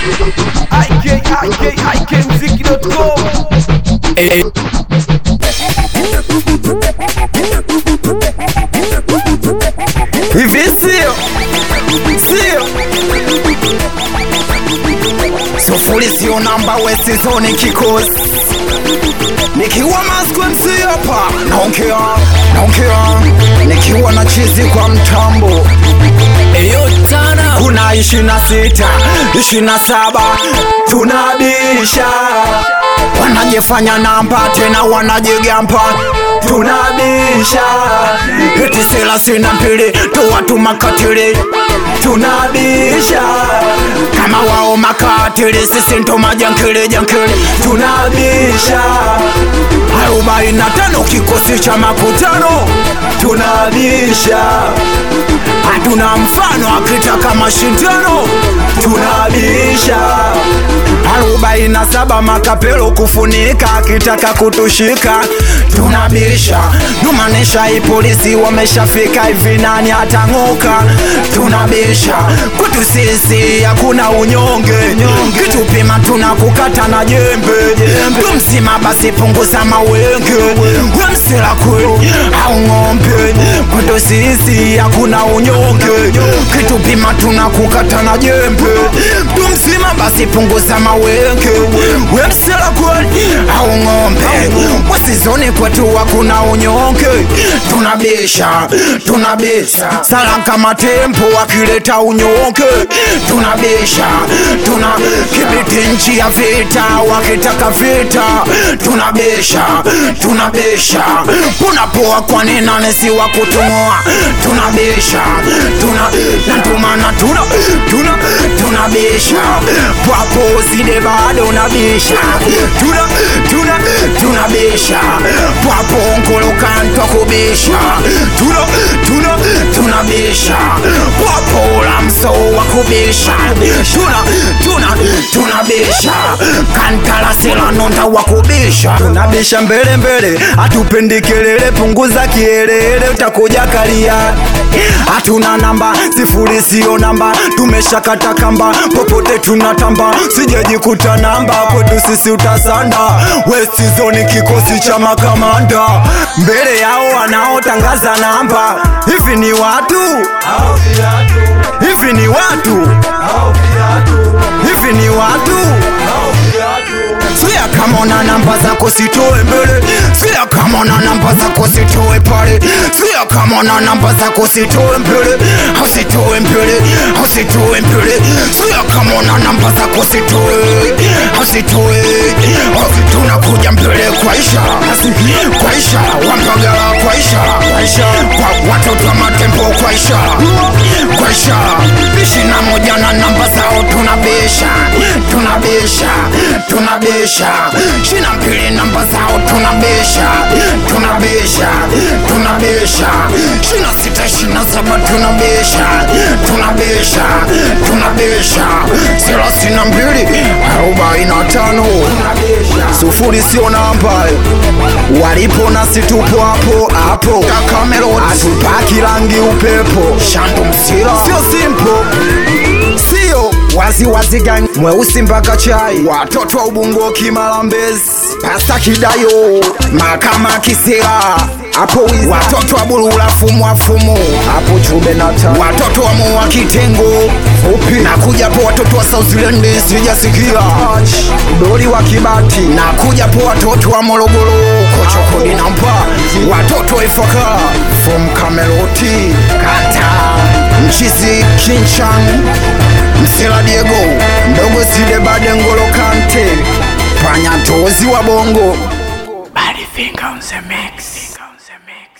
Eh, hivi sio sio sufuri sio namba wesizoni kikosi nikiwa maskwemsi hapa naongea naongea nikiwa na chizi kwa mtambo Eyo tana kuna ishirini na sita ishirini na saba tunabisha wanajifanya namba tena wanajigamba tunabisha eti thelathini na mbili tu watu makatili tunabisha kama wao makatili sisi ndo majankili jankili tunabisha arobaini na tano kikosi cha makutano tunabisha hatuna mfano akitaka mashindano tunabisha arobaini na saba makapelo kufunika akitaka kutushika tunabisha numanisha ipolisi wameshafika hivi nani atang'oka tunabisha kwetu sisi hakuna unyonge kitupima tunakukata na jembe tumsima basi punguza mawenge wemsela kweli au ng'ombe kwetu sisi hakuna unyonge kitupima tunakukata na jembe tumsima basi punguza mawenge wemsela kweli au ng'ombe wasizoni kwetu hakuna unyonge tunabisha tunabisha sala kama tempo wakileta unyonge tunabisha tuna kibiti nchi ya vita wakitaka vita tunabisha tunabisha punapoa kwani nane si wa kutumoa tunabisha tuna natumana tuna tuna tunabisha papo zide bado nabisha tuna tuna tunabisha papo nkolokantwa kubisha tuna tuna tunabisha papo la mso wa kubisha tuna tuna tunabisha kantalasila nonda wa kubisha tunabisha mbele mbele hatupendi kelele punguza kielele utakuja kalia hatuna namba sifuri sio namba tumeshakata kamba popote tunatamba sijajikuta namba kwetu sisi utasanda west zone kikosi cha makamanda mbele yao wanaotangaza namba hivi ni watu hivi ni watu hivi ni watu Sikia kama una namba zako sitoe mbele, sikia kama una namba zako sitoe pale, sikia kama una namba zako sitoe mbele, au sitoe mbele, au sitoe mbele, sikia kama una namba zako sitoe, au sitoe, au tunakuja mbele kwa ishara, kwa ishara, wampagala kwa ishara, kwa ishara, kwa watoto wa matembo kwa ishara, kwa ishara, ishirini na moja na namba zao tunabisha, tunabisha, tunabisha, ishirini na mbili namba zao tunabisha, tunabisha, tunabisha, ishirini na sita, ishirini na saba tunabisha, tunabisha, tunabisha, thelathini na mbili, arobaini na tano, sufuri sio namba, walipo nasi tupo hapo hapo, Kakamelo hatupaki rangi upepo, Shandu Msila sio simple sio wazi wazi gang mweusi mpaka chai watoto wa ubungo kimalambezi pasta kidayo makama kisera hapo wizi watoto wa bulula fumu wa fumu hapo chube na ta watoto wa mua kitengo fupi na kuja po watoto wa South Zealand sijasikia doli wa kibati na kuja po watoto wa Morogoro kochokodi na mpa watoto wa Ifaka from Kameroti kata mchizi Kinchang Msela Diego mdogo Side Bade Ngolo Kante panya tozi wa bongo Body finger on the mix